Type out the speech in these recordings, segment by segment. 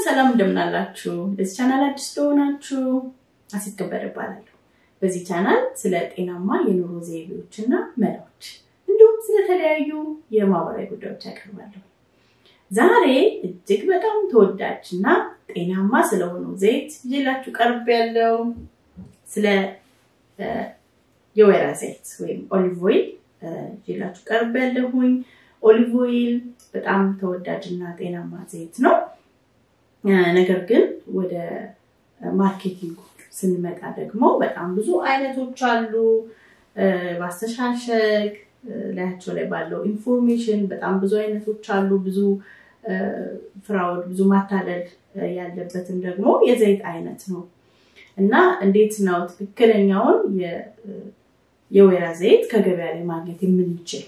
ሰላም እንደምናላችሁ። ለዚህ ቻናል አዲስ ለሆናችሁ አሲት ከበደ እባላለሁ። በዚህ ቻናል ስለ ጤናማ የኑሮ ዘይቤዎች እና መላዎች እንዲሁም ስለተለያዩ የማህበራዊ ጉዳዮች ያቀርባለሁ። ዛሬ እጅግ በጣም ተወዳጅ እና ጤናማ ስለሆነው ዘይት ይዤላችሁ ቀርብ ያለው ስለ የወይራ ዘይት ወይም ኦሊቭ ኦይል ይዤላችሁ ቀርብ ያለሁኝ። ኦሊቭ ኦይል በጣም ተወዳጅ እና ጤናማ ዘይት ነው። ነገር ግን ወደ ማርኬቲንግ ስንመጣ ደግሞ በጣም ብዙ አይነቶች አሉ። በአስተሻሸግ ላያቸው ላይ ባለው ኢንፎርሜሽን በጣም ብዙ አይነቶች አሉ። ብዙ ፍራውድ፣ ብዙ ማታለል ያለበትም ደግሞ የዘይት አይነት ነው እና እንዴት ነው ትክክለኛውን የወይራ ዘይት ከገበያ ላይ ማግኘት የምንችል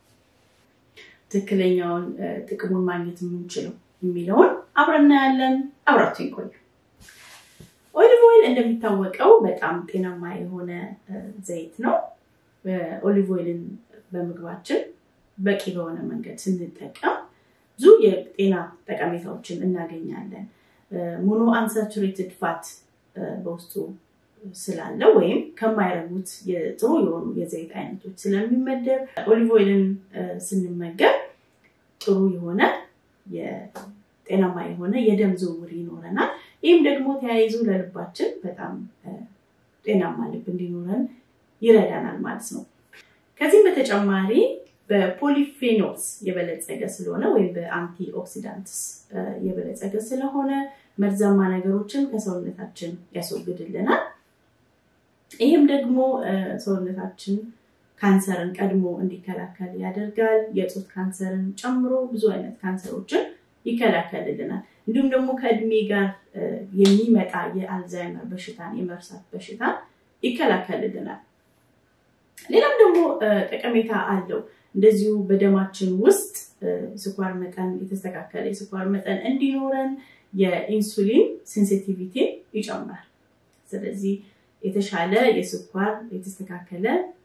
ትክክለኛውን ጥቅሙን ማግኘት የምንችለው የሚለውን አብረን እናያለን። አብራችሁ ይቆዩ። ኦሊቭ ኦይል እንደሚታወቀው በጣም ጤናማ የሆነ ዘይት ነው። ኦሊቭ ኦይልን በምግባችን በቂ በሆነ መንገድ ስንጠቀም ብዙ የጤና ጠቀሜታዎችን እናገኛለን። ሞኖ አንሳቹሬትድ ፋት በውስጡ ስላለ ወይም ከማይረጉት ጥሩ የሆኑ የዘይት አይነቶች ስለሚመደብ ኦሊቭ ኦይልን ስንመገብ ጥሩ የሆነ ጤናማ የሆነ የደም ዝውውር ይኖረናል። ይህም ደግሞ ተያይዞ ለልባችን በጣም ጤናማ ልብ እንዲኖረን ይረዳናል ማለት ነው። ከዚህም በተጨማሪ በፖሊፌኖልስ የበለጸገ ስለሆነ ወይም በአንቲ ኦክሲዳንትስ የበለጸገ ስለሆነ መርዛማ ነገሮችን ከሰውነታችን ያስወግድልናል። ይህም ደግሞ ሰውነታችን ካንሰርን ቀድሞ እንዲከላከል ያደርጋል። የጡት ካንሰርን ጨምሮ ብዙ አይነት ካንሰሮችን ይከላከልልናል። እንዲሁም ደግሞ ከእድሜ ጋር የሚመጣ የአልዛይመር በሽታን የመርሳት በሽታን ይከላከልልናል። ሌላም ደግሞ ጠቀሜታ አለው። እንደዚሁ በደማችን ውስጥ ስኳር መጠን የተስተካከለ የስኳር መጠን እንዲኖረን የኢንሱሊን ሴንሲቲቪቲን ይጨምራል። ስለዚህ የተሻለ የስኳር የተስተካከለ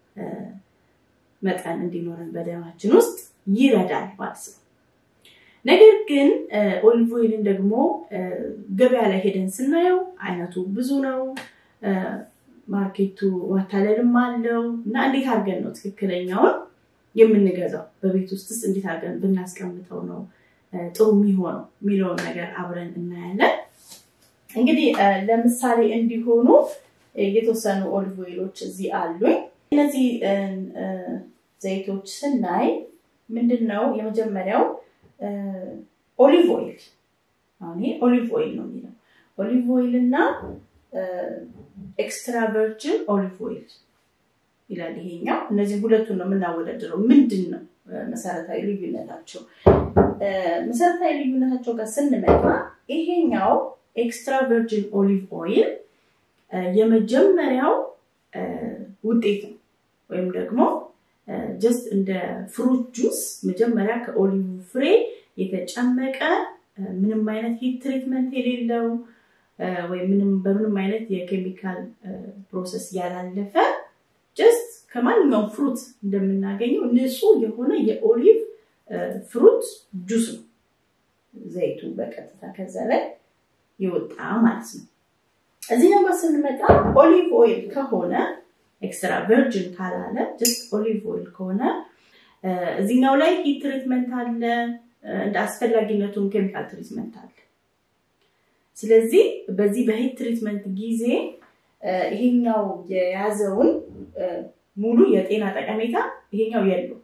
መጠን እንዲኖረን በደማችን ውስጥ ይረዳል ማለት ነው። ነገር ግን ኦሊቭ ኦይልን ደግሞ ገበያ ላይ ሄደን ስናየው አይነቱ ብዙ ነው። ማርኬቱ ማታለልም አለው እና እንዴት አድርገን ነው ትክክለኛውን የምንገዛው? በቤት ውስጥስ እንዴት አድርገን ብናስቀምጠው ነው ጥሩ የሚሆነው የሚለውን ነገር አብረን እናያለን። እንግዲህ ለምሳሌ እንዲሆኑ የተወሰኑ ኦሊቭ ኦይሎች እዚህ አሉኝ። እነዚህ ዘይቶች ስናይ ምንድን ነው የመጀመሪያው ኦሊቭ ኦይል አሁን ይሄ ኦሊቭ ኦይል ነው የሚለው ኦሊቭ ኦይል እና ኤክስትራ ቨርጅን ኦሊቭ ኦይል ይላል ይሄኛው። እነዚህ ሁለቱን ነው የምናወዳድረው። ምንድን ነው መሰረታዊ ልዩነታቸው? መሰረታዊ ልዩነታቸው ጋር ስንመጣ ይሄኛው ኤክስትራ ቨርጅን ኦሊቭ ኦይል የመጀመሪያው ውጤት ነው ወይም ደግሞ ጀስት እንደ ፍሩት ጁስ መጀመሪያ ከኦሊቭ ፍሬ የተጨመቀ ምንም አይነት ሂት ትሪትመንት የሌለው ወይም ምንም በምንም አይነት የኬሚካል ፕሮሰስ ያላለፈ ጀስት ከማንኛውም ፍሩት እንደምናገኘው ንጹህ የሆነ የኦሊቭ ፍሩት ጁስ ነው። ዘይቱ በቀጥታ ከዛ ላይ ይወጣ ማለት ነው። እዚህ ነገር ስንመጣ ኦሊቭ ኦይል ከሆነ ኤክስትራ ቨርጅን ካላለ ጀስት ኦሊቭ ኦይል ከሆነ እዚህኛው ላይ ሂት ትሪትመንት አለ፣ እንደ አስፈላጊነቱም ኬሚካል ትሪትመንት አለ። ስለዚህ በዚህ በሂት ትሪትመንት ጊዜ ይሄኛው የያዘውን ሙሉ የጤና ጠቀሜታ ይሄኛው የለው።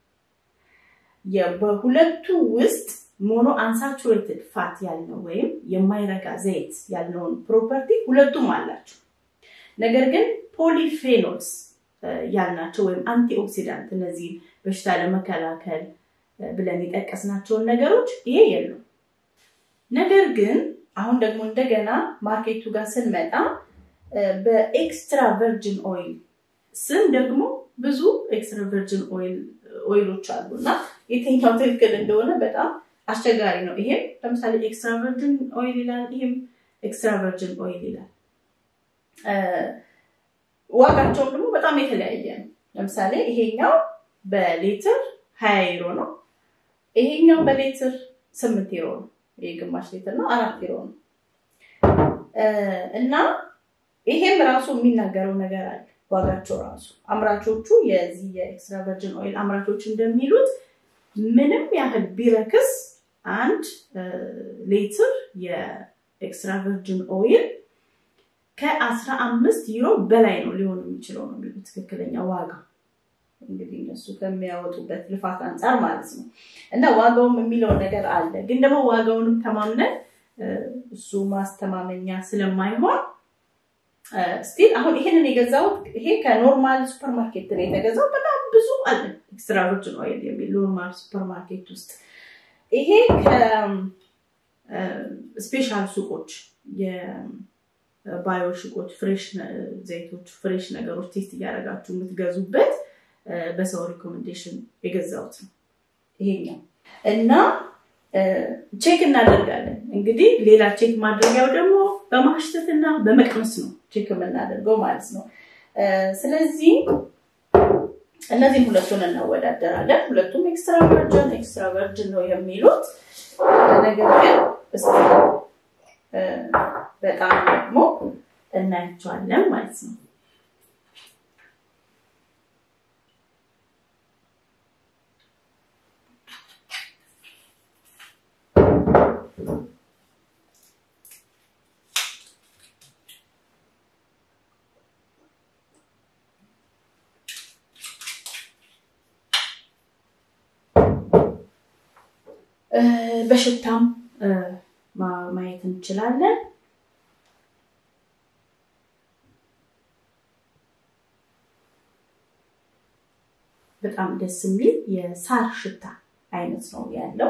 በሁለቱ ውስጥ ሞኖ አንሳቹሬትድ ፋት ያልነው ወይም የማይረጋ ዘይት ያልነውን ፕሮፐርቲ ሁለቱም አላቸው። ነገር ግን ፖሊፌኖልስ ያልናቸው ወይም አንቲኦክሲዳንት እነዚህ በሽታ ለመከላከል ብለን የጠቀስናቸውን ነገሮች ይሄ የለው። ነገር ግን አሁን ደግሞ እንደገና ማርኬቱ ጋር ስንመጣ በኤክስትራ ቨርጅን ኦይል ስም ደግሞ ብዙ ኤክስትራ ቨርጅን ኦይሎች አሉ እና የትኛው ትክክል እንደሆነ በጣም አስቸጋሪ ነው። ይሄም ለምሳሌ ኤክስትራ ቨርጅን ኦይል ይላል፣ ይሄም ኤክስትራ ቨርጅን ኦይል ይላል። ዋጋቸውም ደግሞ በጣም የተለያየ ነው። ለምሳሌ ይሄኛው በሌትር ሀያ ዩሮ ነው። ይሄኛው በሌትር ስምንት ዩሮ ነው። ግማሽ ሊትር ነው፣ አራት ኪሎ ነው እና ይሄም ራሱ የሚናገረው ነገር አለ። ዋጋቸው ራሱ አምራቾቹ የዚህ የኤክስትራ ቨርጅን ኦይል አምራቾች እንደሚሉት ምንም ያህል ቢረክስ አንድ ሊትር የኤክስትራ ቨርጅን ኦይል ከአስራ አምስት ዩሮ በላይ ነው ሊሆን የሚችለው ነው የሚሉት ትክክለኛ ዋጋ እንግዲህ እነሱ ከሚያወጡበት ልፋት አንጻር ማለት ነው። እና ዋጋውም የሚለው ነገር አለ። ግን ደግሞ ዋጋውንም ተማምነን እሱ ማስተማመኛ ስለማይሆን ስቲል አሁን ይሄንን የገዛሁት ይሄ ከኖርማል ሱፐርማርኬት ነው የተገዛው። በጣም ብዙ አለ ኤክስትራ ቨርጅን ኦይል የሚል ኖርማል ሱፐርማርኬት ውስጥ ይሄ ከስፔሻል ሱቆች የባዮ ሱቆች ፍሬሽ ዘይቶች፣ ፍሬሽ ነገሮች ቴስት እያደረጋችሁ የምትገዙበት በሰው ሪኮሜንዴሽን የገዛሁት ነው ይሄኛው እና ቼክ እናደርጋለን። እንግዲህ ሌላ ቼክ ማድረጊያው ደግሞ በማሽተትና በመቅመስ ነው ቼክ የምናደርገው ማለት ነው። ስለዚህ እነዚህም ሁለቱን እናወዳደራለን። ሁለቱም ኤክስትራ ቨርጅን ኤክስትራ ቨርጅን ነው የሚሉት ነገር ግን እስኪ በጣም ደግሞ እናያቸዋለን ማለት ነው። በሽታም ማየት እንችላለን። በጣም ደስ የሚል የሳር ሽታ አይነት ነው ያለው።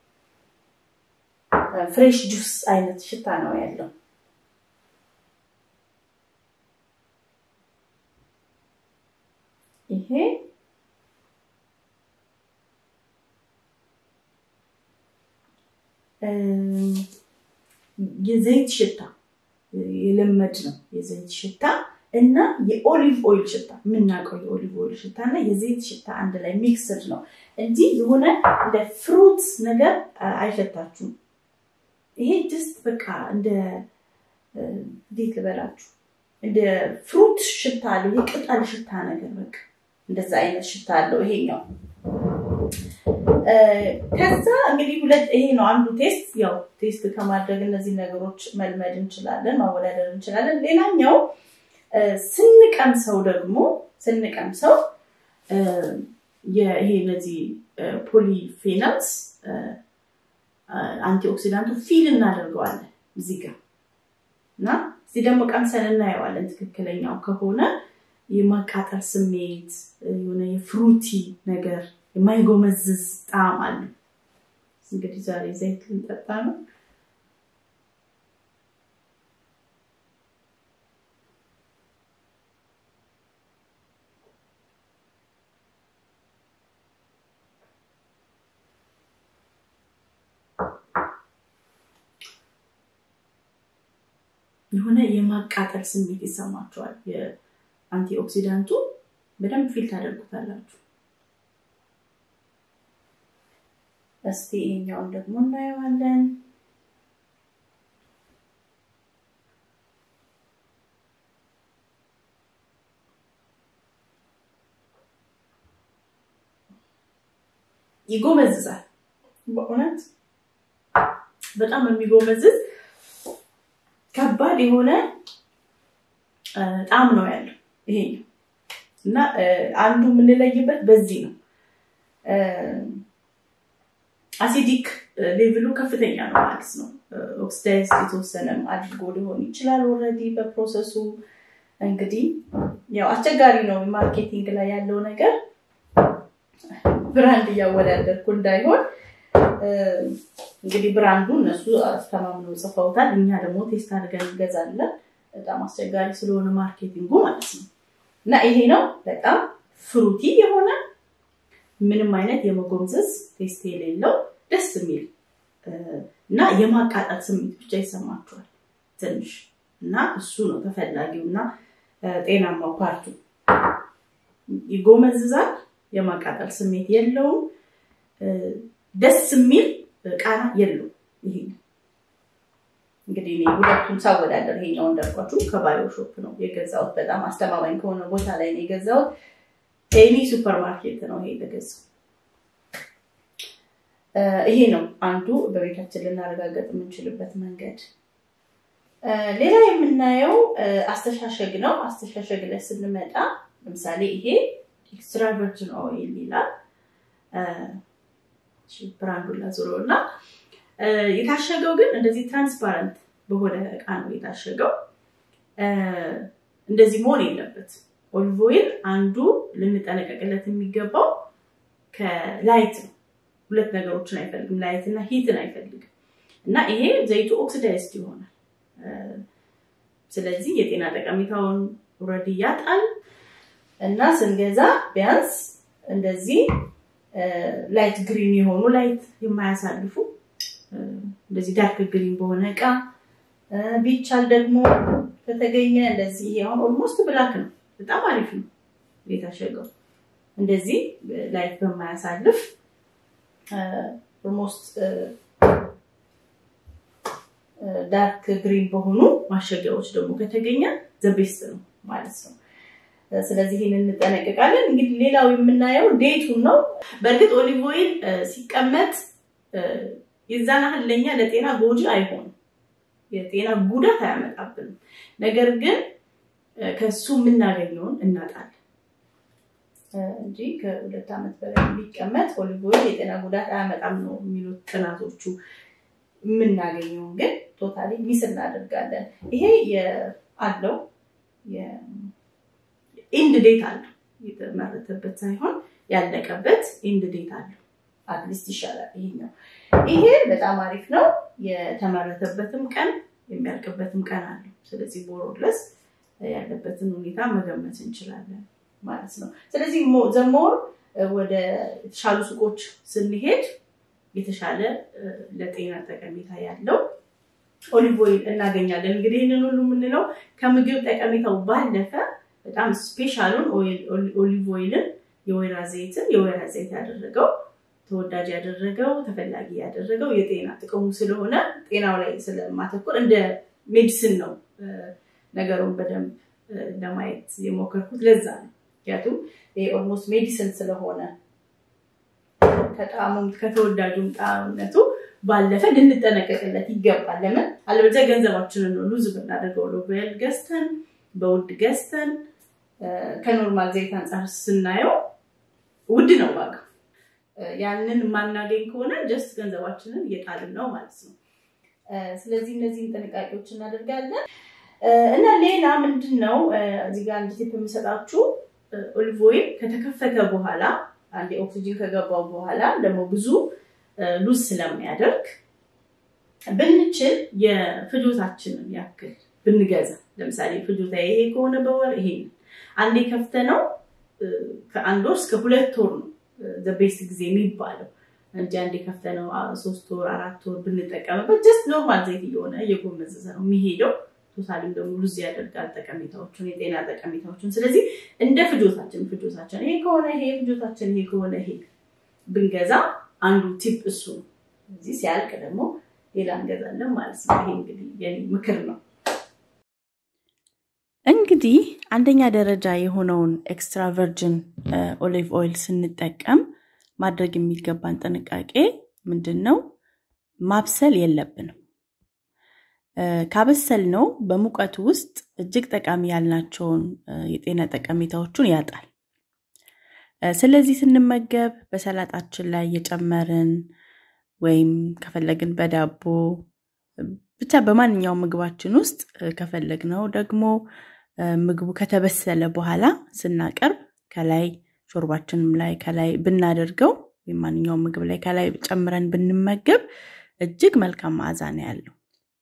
ፍሬሽ ጁስ አይነት ሽታ ነው ያለው። ይሄ የዘይት ሽታ የለመድ ነው። የዘይት ሽታ እና የኦሊቭ ኦይል ሽታ የምናውቀው የኦሊቭ ኦይል ሽታ እና የዘይት ሽታ አንድ ላይ ሚክስድ ነው እንጂ የሆነ እንደ ፍሩት ነገር አይሸታችሁም። ይሄ ጅስት በቃ እንደ እንዴት ልበላችሁ እንደ ፍሩት ሽታ አለው። የቅጠል ሽታ ነገር በቃ እንደዛ አይነት ሽታ አለው ይሄኛው። ከዛ እንግዲህ ሁለት ይሄ ነው አንዱ ቴስት። ያው ቴስት ከማድረግ እነዚህ ነገሮች መልመድ እንችላለን፣ ማወዳደር እንችላለን። ሌላኛው ስንቀምሰው ደግሞ ስንቀምሰው ይሄ እነዚህ ፖሊፌናልስ አንቲኦክሲዳንቱ ፊል እናደርገዋለን እዚህ ጋር እና እዚህ ደግሞ ቀምሰን እናየዋለን። ትክክለኛው ከሆነ የማቃጠል ስሜት የሆነ የፍሩቲ ነገር የማይጎመዝዝ ጣዕም አለ። እንግዲህ ዛሬ ዘይት ልንጠጣ ነው። የሆነ የማቃጠል ስሜት ይሰማቸዋል። የአንቲኦክሲዳንቱ በደንብ ፊል ታደርጉታላችሁ። እስቲ ይሄኛውን ደግሞ እናየዋለን። ይጎመዝዛል። በእውነት በጣም የሚጎመዝዝ ከባድ የሆነ ጣዕም ነው ያለው ይሄ እና አንዱ የምንለይበት በዚህ ነው። አሲዲክ ሌቭሉ ከፍተኛ ነው ማለት ነው። ኦክሲዳይዝ የተወሰነም አድርጎ ሊሆን ይችላል ኦልሬዲ በፕሮሰሱ። እንግዲህ ያው አስቸጋሪ ነው ማርኬቲንግ ላይ ያለው ነገር ብራንድ እያወዳደርኩ እንዳይሆን እንግዲህ ብራንዱ እነሱ አስተማምነው ጽፈውታል። እኛ ደግሞ ቴስት አድርገን እንገዛለን። በጣም አስቸጋሪ ስለሆነ ማርኬቲንጉ ማለት ነው። እና ይሄ ነው በጣም ፍሩቲ የሆነ ምንም አይነት የመጎምዘዝ ቴስት የሌለው ደስ የሚል እና የማቃጠል ስሜት ብቻ ይሰማችኋል ትንሽ እና እሱ ነው ተፈላጊው እና ጤናማው ፓርቱ። ይጎመዝዛል፣ የማቃጠል ስሜት የለውም፣ ደስ የሚል ቃና የለውም። ይሄ እንግዲህ እኔ ሁለቱን ሳወዳደር ይሄኛው እንዳልኳችሁ ከባዮ ሾፕ ነው የገዛሁት። በጣም አስተማማኝ ከሆነ ቦታ ላይ ነው የገዛሁት። ኤኒ ሱፐር ማርኬት ነው ይሄ የተገዛው። ይሄ ነው አንዱ በቤታችን ልናረጋገጥ የምንችልበት መንገድ። ሌላ የምናየው አስተሻሸግ ነው። አስተሻሸግ ላይ ስንመጣ ለምሳሌ ይሄ ኤክስትራ ቨርጅን ኦይል ይላል። ብራንዱን ላዙረው እና የታሸገው ግን እንደዚህ ትራንስፓረንት በሆነ እቃ ነው የታሸገው። እንደዚህ መሆን የለበት። ኦሊቭ ኦይል አንዱ ልንጠነቀቅለት የሚገባው ከላይት ነው። ሁለት ነገሮችን አይፈልግም፣ ላይት እና ሂትን አይፈልግም እና ይሄ ዘይቱ ኦክሲዳይዝድ ይሆናል። ስለዚህ የጤና ጠቀሜታውን ውረድ ያጣል እና ስንገዛ ቢያንስ እንደዚህ ላይት ግሪን የሆኑ ላይት የማያሳልፉ እንደዚህ ዳርክ ግሪን በሆነ እቃ ቢቻል ደግሞ ከተገኘ እንደዚህ ይሄ አሁን ኦልሞስት ብላክ ነው። በጣም አሪፍ ነው የታሸገው። እንደዚህ ላይት በማያሳልፍ ኦልሞስት ዳርክ ግሪን በሆኑ ማሸጊያዎች ደግሞ ከተገኘ ዘቤስት ነው ማለት ነው። ስለዚህ ይህን እንጠነቀቃለን። እንግዲህ ሌላው የምናየው ዴቱን ነው። በእርግጥ ኦሊቭ ኦይል ሲቀመጥ የዛን ያህል ለእኛ ለጤና ጎጂ አይሆንም፣ የጤና ጉዳት አያመጣብንም። ነገር ግን ከሱ የምናገኘውን እናጣለን እንጂ ከሁለት ዓመት በላይ ቢቀመጥ ኦሊቭ ኦይል የጤና ጉዳት አያመጣም ነው የሚሉት ጥናቶቹ። የምናገኘውን ግን ቶታሊ ሚስ እናደርጋለን። ይሄ አለው ኢንድ ዴት አለው የተመረተበት ሳይሆን ያለቀበት ኢንድ ዴት አለው። አትሊስት ይሻላል ይሄኛው። ይሄ በጣም አሪፍ ነው። የተመረተበትም ቀን የሚያልቅበትም ቀን አለው። ስለዚህ ቦሮለስ ያለበትን ሁኔታ መገመት እንችላለን ማለት ነው። ስለዚህ ዘሞር ወደ የተሻሉ ሱቆች ስንሄድ የተሻለ ለጤና ጠቀሜታ ያለው ኦሊቭ ኦይል እናገኛለን። እንግዲህ ይህንን ሁሉ የምንለው ከምግብ ጠቀሜታው ባለፈ በጣም ስፔሻሉን ኦሊቭ ኦይልን የወይራ ዘይትን የወይራ ዘይት ያደረገው ተወዳጅ ያደረገው ተፈላጊ ያደረገው የጤና ጥቅሙ ስለሆነ ጤናው ላይ ስለማተኮር እንደ ሜዲሲን ነው ነገሩን በደንብ ለማየት የሞከርኩት። ለዛ ነው ምክንያቱም ኦልሞስት ሜዲሲን ስለሆነ ከጣዕሙም ከተወዳጁም ጣዕምነቱ ባለፈ ልንጠነቀቅለት ይገባል። ለምን አለበለዚያ ገንዘባችንን ነው ሉዝ ብናደርገው ሎቤል ገዝተን በውድ ገዝተን ከኖርማል ዘይት አንጻር ስናየው ውድ ነው ዋጋ። ያንን የማናገኝ ከሆነ ጀስት ገንዘባችንን እየጣልን ነው ማለት ነው። ስለዚህ እነዚህን ጥንቃቄዎች እናደርጋለን እና ሌላ ምንድን ነው እዚህ ጋር አንድ ቲፕ የምሰጣችሁ ኦሊቭ ኦይል ከተከፈተ በኋላ አንድ ኦክሲጂን ከገባው በኋላ ደግሞ ብዙ ሉዝ ስለሚያደርግ ብንችል የፍጆታችንን ያክል ብንገዛ ለምሳሌ ፍጆታ ይሄ ከሆነ በወር ይሄ አንዴ ከፍተ ነው ከአንድ ወር እስከ ሁለት ወር ነው ቤስት ጊዜ የሚባለው እንጂ አንዴ ከፍተ ነው ሶስት ወር አራት ወር ብንጠቀምበት ጀስት ኖርማል ዘይት እየሆነ እየጎመዘዘ ነው የሚሄደው። ቶታሊም ደግሞ ሉዝ ያደርጋል ጠቀሜታዎቹን የጤና ጠቀሜታዎቹን። ስለዚህ እንደ ፍጆታችን ፍጆታችን ይሄ ከሆነ ይሄ ፍጆታችን ይሄ ከሆነ ይሄ ብንገዛ አንዱ ቲፕ እሱ ነው። እዚህ ሲያልቅ ደግሞ ሌላ እንገዛለን ማለት ነው። ይሄ እንግዲህ የኔ ምክር ነው። እንግዲህ አንደኛ ደረጃ የሆነውን ኤክስትራ ቨርጅን ኦሊቭ ኦይል ስንጠቀም ማድረግ የሚገባን ጥንቃቄ ምንድን ነው? ማብሰል የለብንም። ካበሰል ነው በሙቀቱ ውስጥ እጅግ ጠቃሚ ያልናቸውን የጤና ጠቀሜታዎቹን ያጣል። ስለዚህ ስንመገብ በሰላጣችን ላይ እየጨመርን ወይም ከፈለግን በዳቦ ብቻ በማንኛውም ምግባችን ውስጥ ከፈለግነው ደግሞ ምግቡ ከተበሰለ በኋላ ስናቀርብ ከላይ ሾርባችንም ላይ ከላይ ብናደርገው ወይም ማንኛውም ምግብ ላይ ከላይ ጨምረን ብንመገብ እጅግ መልካም መዓዛ ነው ያለው።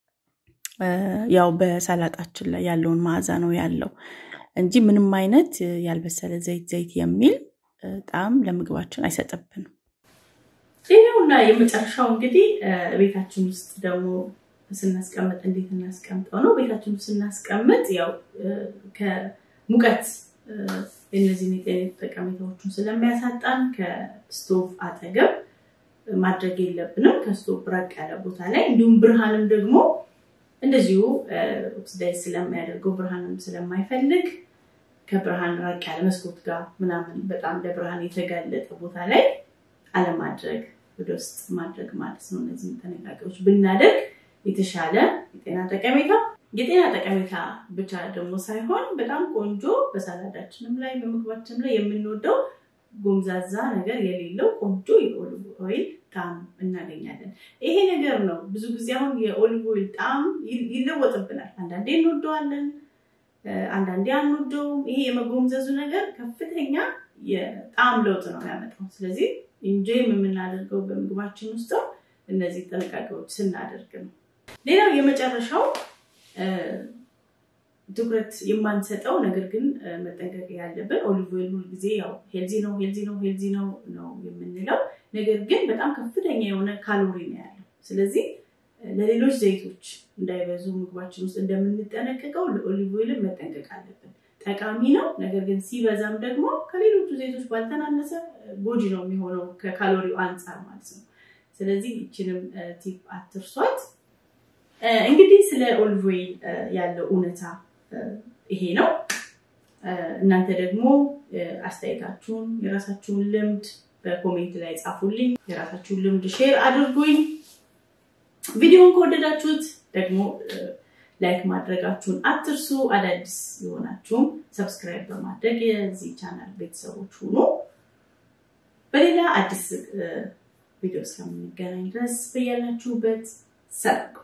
ያው በሰላጣችን ላይ ያለውን መዓዛ ነው ያለው እንጂ ምንም አይነት ያልበሰለ ዘይት ዘይት የሚል ጣዕም ለምግባችን አይሰጥብንም። ሌላውና የመጨረሻው እንግዲህ ቤታችን ውስጥ ደግሞ ስናስቀምጥ እንዴት እናስቀምጠው ነው። ቤታችን ውስጥ ስናስቀምጥ ያው ከሙቀት እነዚህን የጤና ጠቀሜታዎቹን ስለሚያሳጣን ከስቶቭ አጠገብ ማድረግ የለብንም ከስቶቭ ራቅ ያለ ቦታ ላይ። እንዲሁም ብርሃንም ደግሞ እንደዚሁ ኦክሲዳይዝ ስለሚያደርገው ብርሃንም ስለማይፈልግ ከብርሃን ራቅ ያለ መስኮት ጋር ምናምን በጣም ለብርሃን የተጋለጠ ቦታ ላይ አለማድረግ ወደ ውስጥ ማድረግ ማለት ነው። እነዚህም ጥንቃቄዎች ብናደርግ የተሻለ የጤና ጠቀሜታ የጤና ጠቀሜታ ብቻ ደግሞ ሳይሆን በጣም ቆንጆ በሳላዳችንም ላይ በምግባችንም ላይ የምንወደው ጎምዛዛ ነገር የሌለው ቆንጆ የኦሊቭ ኦይል ጣዕም እናገኛለን። ይሄ ነገር ነው ብዙ ጊዜ አሁን የኦሊቭ ኦይል ጣዕም ይለወጥብናል። አንዳንዴ እንወደዋለን፣ አንዳንዴ አንወደውም። ይሄ የመጎምዘዙ ነገር ከፍተኛ የጣዕም ለውጥ ነው ያመጣው። ስለዚህ ኢንጆይም የምናደርገው በምግባችን ውስጥ እነዚህ ጥንቃቄዎች ስናደርግ ነው። ሌላው የመጨረሻው ትኩረት የማንሰጠው ነገር ግን መጠንቀቅ ያለብን ኦሊቭ ኦይል ሁልጊዜ ያው ሄልዚ ነው ሄልዚ ነው ሄልዚ ነው ነው የምንለው፣ ነገር ግን በጣም ከፍተኛ የሆነ ካሎሪ ነው ያለው። ስለዚህ ለሌሎች ዘይቶች እንዳይበዙ ምግባችን ውስጥ እንደምንጠነቀቀው ለኦሊቭ ኦይልን መጠንቀቅ አለብን። ጠቃሚ ነው፣ ነገር ግን ሲበዛም ደግሞ ከሌሎቹ ዘይቶች ባልተናነሰ ጎጂ ነው የሚሆነው ከካሎሪው አንጻር ማለት ነው። ስለዚህ ይችንም ቲፕ አትርሷት። እንግዲህ ስለ ኦሊቭ ኦይል ያለው እውነታ ይሄ ነው። እናንተ ደግሞ አስተያየታችሁን የራሳችሁን ልምድ በኮሜንት ላይ ጻፉልኝ። የራሳችሁን ልምድ ሼር አድርጉኝ። ቪዲዮን ከወደዳችሁት ደግሞ ላይክ ማድረጋችሁን አትርሱ። አዳዲስ የሆናችሁም ሰብስክራይብ በማድረግ የዚህ ቻናል ቤተሰቦች ሁኑ። በሌላ አዲስ ቪዲዮ እስከምንገናኝ ድረስ በያላችሁበት ሰላም